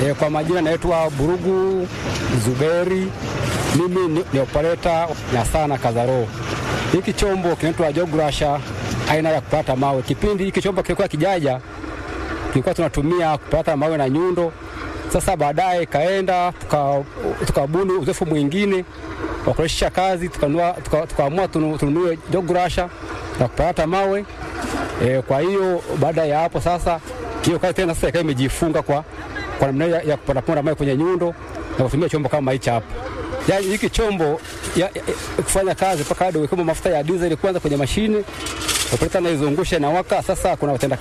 E, kwa majina naitwa Burugu Zuberi, mimi ni, ni operator na sana Kazaro. Hiki chombo kinaitwa Jograsha aina ya kupata mawe. Kipindi hiki chombo kilikuwa kijaja, tulikuwa tunatumia kupata mawe na nyundo. Sasa baadaye kaenda tukabuni tuka uzoefu mwingine wa kurahisisha kazi, tukaamua tuka, tuka tununue Jograsha na kupata mawe e, kwa hiyo baada ya hapo sasa hiyo kazi tena sasa ikawa imejifunga kwa kwa namna ya, ya kupondaponda mawe kwenye nyundo na kutumia chombo kama hichi hapa. Yaani hiki chombo ya, ya, ya, kufanya kazi mpaka hadi uwekemo mafuta ya diesel kwanza kwenye mashine operator naizungusha na waka. Sasa kuna watenda